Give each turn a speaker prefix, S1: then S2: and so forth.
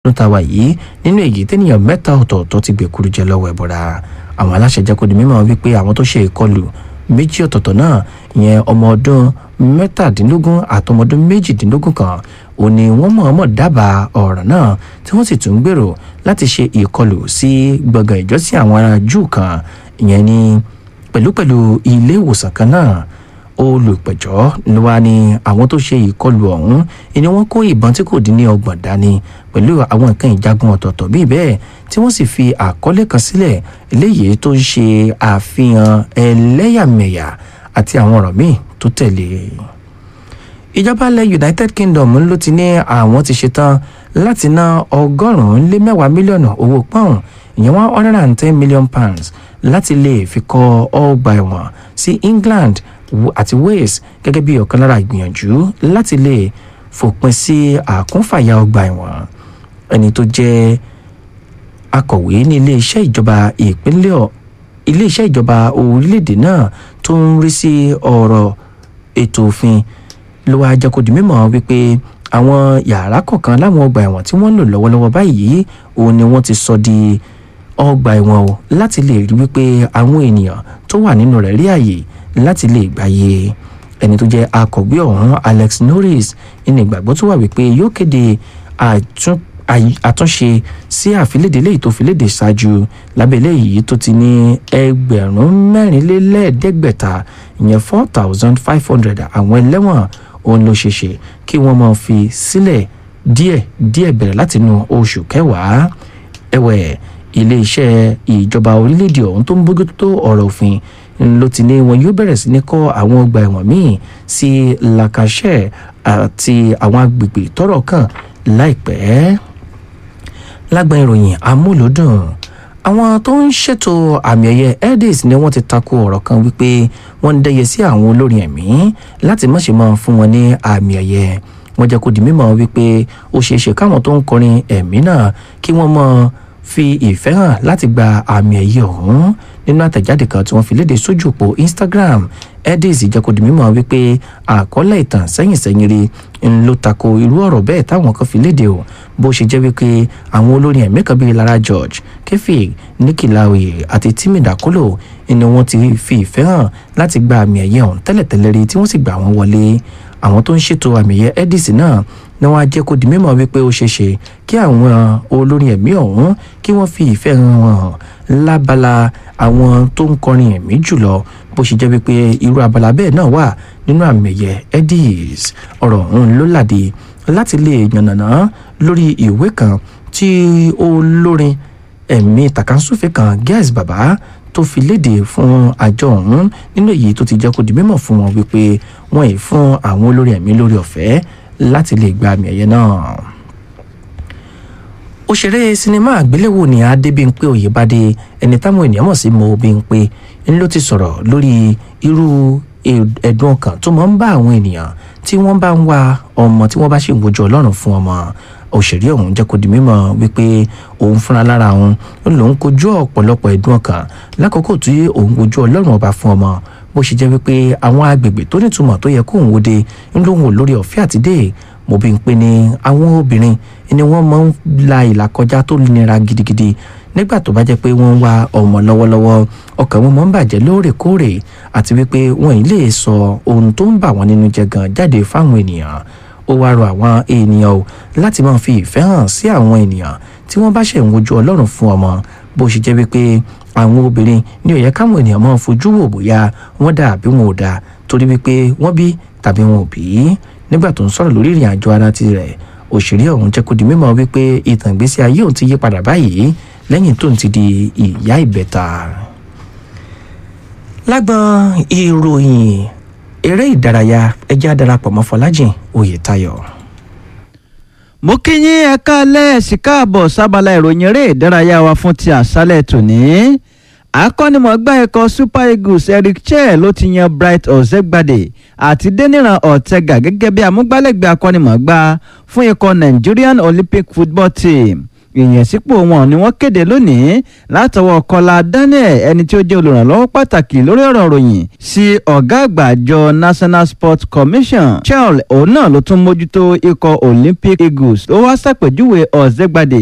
S1: ló ta wà yìí nínú èyí tẹ́nìyàn mẹ́ta ọ̀tọ̀ọ̀tọ̀ ti gbèkúrú jẹ lọ́wọ́ ẹ̀bọ̀ra àwọn aláṣẹ jẹ́ kó di mímọ̀ wípé àwọn tó ṣe ìkọlù méjì ọ̀tọ̀ọ̀tọ̀ náà ìyẹn ọmọ ọdún mẹ́tàdínlógún àtọmọdún méjìdínlógún kan ò ní wọ́n mọ̀ọ́mọ̀ dábàá ọ̀ràn náà tí wọ́n sì tún gbèrò láti ṣe ìkọlù sí gbọ̀ngàn ìjọsìn àwọn ará júù kan ìyẹn ní pẹ̀lúpẹ̀lú ilé ìwòsàn kan náà olùpẹ̀jọ́ ló wá ní àwọn tó ṣe ìkọlù ọ̀hún ni wọ́n kó ìbọn tí kò dín ní ọgbọ̀n dání pẹ̀lú àwọn nǹkan ìjagun ọ̀tọ̀ọ̀tọ̀ bíi bẹ́ẹ̀ tí wọ́n sì fi àkọlé kan sílẹ̀ eléyìí tó ń ṣe àfihàn ẹlẹ́yàmẹ̀yà àti àwọn ọ̀rọ̀ míì tó tẹ̀lé ìjọba ilẹ̀ united kingdom ló ti ní àwọn ti ṣetán láti ná ọgọ́rùn-ún lé mẹ́wàá mílíọ̀nù owó pọ́ùn ìyẹn one hundred and ten million pounds láti lè fi kọ́ ọgbà ẹ̀wọ̀n sí england àti wales gẹ́gẹ́ bí ọ̀kan lára ìgbìyànjú láti lè fòpin sí àkúnfàyà ọgbà ẹ̀wọ̀n ẹni tó jẹ́ akọ̀wé ní iléeṣẹ́ ìjọba ìpínlẹ̀ iléeṣẹ́ ìjọba orílẹ̀-èdè náà tó ń rí sí ọ̀rọ̀ ètò òfin ló wáá jẹ́ kó di mímọ̀ wípé àwọn yàrá kọ̀ọ̀kan láwọn ọgbà ẹ̀wọ̀n tí wọ́n ń lò lọ́wọ́lọ́wọ́ báyìí òun ni wọ́n ti sọ di ọgbà ẹ̀wọ̀n o láti lè rí wípé àwọn ènìyàn tó wà nínú rẹ̀ rí àyè láti lè gbáyé ẹni tó jẹ́ akọ̀gbé ọ̀hún alex norris ní ìgbàgbọ́ tó wà wípé yóò kéde àtúnṣe sí àfilédè léyìí tó fi léde ṣáájú lábẹ́lẹ́ yìí tó ti ní ẹgbẹ̀rún mẹ́rìnlélẹ́ẹ̀ẹ́dẹ́gbẹ̀ta ìyẹn four thousand five hundred àwọn ẹlẹ́wọ̀n òun ló ṣeéṣe kí wọ́n máa fi sílẹ̀ díẹ̀ díẹ̀ bẹ̀rẹ̀ látinú oṣù kẹwàá ẹ̀wẹ̀ iléeṣẹ́ ìjọba orílẹ̀-èdè ọ̀hún tó ń bójútó ọ̀rọ̀ òfin ló ti ní wọn yóò bẹ̀rẹ̀ sí ní kọ́ àwọn ọgbà ẹ̀wọ̀n míì sí lacashe àti àwọn agbègbè tọ́rọ̀ kàn láìpẹ́ lágbọn ìròyìn amúlòdùn àwọn tó ń ṣètò àmì ẹ̀yẹ edis ni wọ́n ti tako ọ̀rọ̀ kan wípé wọ́n ń dẹ́yẹ sí àwọn olórin ẹ̀mí láti má ṣe máa fún wọn ní àmì ẹ̀yẹ wọ́n jẹ́ kó di mímọ̀ wípé ó ṣeé ṣe káwọn tó ń kọrin ẹ̀mí náà kí wọ́n mọ̀ fi ìfẹ́ hàn láti gba àmì ẹ̀yẹ ọ̀hún nínú àtẹ̀jáde kan tí wọ́n fi léde sójú òpó instagram edis jẹ́ kó di mímọ̀ wípé àkọọ́lẹ̀ ìtàn sẹ́yìnsẹ́yìn rí ń ló tako irú ọ̀rọ̀ bẹ́ẹ̀ táwọn kan fi léde o bó ṣe jẹ́ wípé àwọn olórin ẹ̀mí kan bíi lara george kefik nikki lawi àti timi dakolo ni wọ́n ti fi ìfẹ́ hàn láti gba àmì ẹ̀yẹ ọ̀hún tẹ́lẹ̀tẹ́lẹ̀ rí tí wọ́n sì gbà wọ́n wọlé àwọn tó ń ṣètò àmì ẹ̀yẹ edis náà ni wọ́n á jẹ́ kó di mímọ̀ wípé ó ṣeé ṣe kí àwọn olórin ẹ̀mí ọ̀hún kí wọ́n fi ìfẹ́ hàn lábala àwọn tó ń kọrin ẹ̀mí jùlọ bó ṣe jẹ́ wípé irú abala bẹ́ẹ̀ náà wà nínú àmì ẹ̀yẹ edis ọ̀rọ̀ ọ̀hún ló làdí láti lè yànnàná lórí ìwé kan tí olórin ẹ̀mí tàkàǹsùfẹ́ kan gẹ́s bàbá tó fi léde fún àjọ ọ̀hún nínú èyí tó ti jẹ́ kó di mímọ̀ fún wọn wípé wọ́n ì fún àwọn olórin ẹ̀mí lórí ọ̀fẹ́ láti lè gba àmì ẹ̀yẹ náà òṣèré sinimá àgbéléwò ní adébímpé òyìnbádé ẹni táwọn ènìyàn mọ̀ sí mo bímpé ń ló ti sọ̀rọ̀ lórí irú ẹ̀dùn ọkàn tó máa ń bá àwọn ènìyàn tí wọ́n bá ń wá ọmọ tí wọ́n bá ṣì ń wojú ọlọ́run fún ọmọ òṣèré ọ̀hún jẹ́ kó di mímọ̀ wípé òun fúnra lára òun lòun kojú ọ̀pọ̀lọpọ̀ ẹ̀dùn ọkàn lákòókò tí òun wojú ọlọ́run ọba fún ọmọ bó ṣe jẹ́ wípé àwọn agbègbè tó nítumọ̀ tó yẹ kóun wòde ń lóun ò lórí ọ̀fẹ́ àtidé mo bí n pe ni àwọn obìnrin ni wọ́n máa ń la ìlà kọjá tó nira gidigidi nígbà tó bá jẹ́ pé wọ́n ń wá ọmọ lọ́wọ́lọ́wọ́ ọkàn wọn máa ń bàjẹ́ lóòrèkóòrè àti wípé wọ́n ì lè sọ ohun tó ń bà wọ́n nínú jẹ́ gan jáde fáwọn ènìyàn ó wá rọ àwọn ènìyàn o láti máa fi ìfẹ́ hàn sí àwọn ènìyàn tí wọ́n bá ṣẹ̀ ń wojú ọlọ́run fún ọmọ bó ṣe jẹ́ wípé àwọn obìnrin ní ó yẹ káwọn ènìyàn máa fojú wò bóyá wọ́n dà bí wọn ò dà torí wípé wọ́n bí tàbí wọn ò bí nígbà tó ń sọ̀rọ̀ lórí ìrìn àjò ara tirẹ̀ òṣèré ọ̀hún jẹ́ kó di mímọ̀ wípé ìtàn ìgbésí ayé òun ti yí padà báyìí lẹ́yìn tóun ti di ìyá ìbẹ̀ta. lágbọn ìròyìn eré ìdárayá ẹjẹ́ àdarapọ̀ mọ́ fọlájìn oyètayọ.
S2: mo kí yín ẹ káalẹ́ ẹ̀sìn káàbọ̀ sábàlá ìròyìn eré ìdárayá wa fún ti àṣálẹ̀ tòní akọ́nimọ̀gbá ikọ̀ super eagles eric chelle ló ti yan bright ọ̀sẹ̀gbàdé àti deniran ortega gẹ́gẹ́ bí amúgbálẹ́gbẹ̀ẹ́ akọ́nimọ̀gbá fún ikọ̀ nigerian olympic football team ìyẹnsípò wọn ni wọ́n kéde lónìí látọwọ́ kọlá daniel ẹni tí ó jẹ́ olùrànlọ́wọ́ pàtàkì lórí ọ̀rọ̀ ròyìn sí ọ̀gá àgbà àjọ national sports commission charles òun náà ló tún mójútó ikọ̀ olympic eagles ó wá ṣàpèjúwe ọ̀zẹ́gbàdé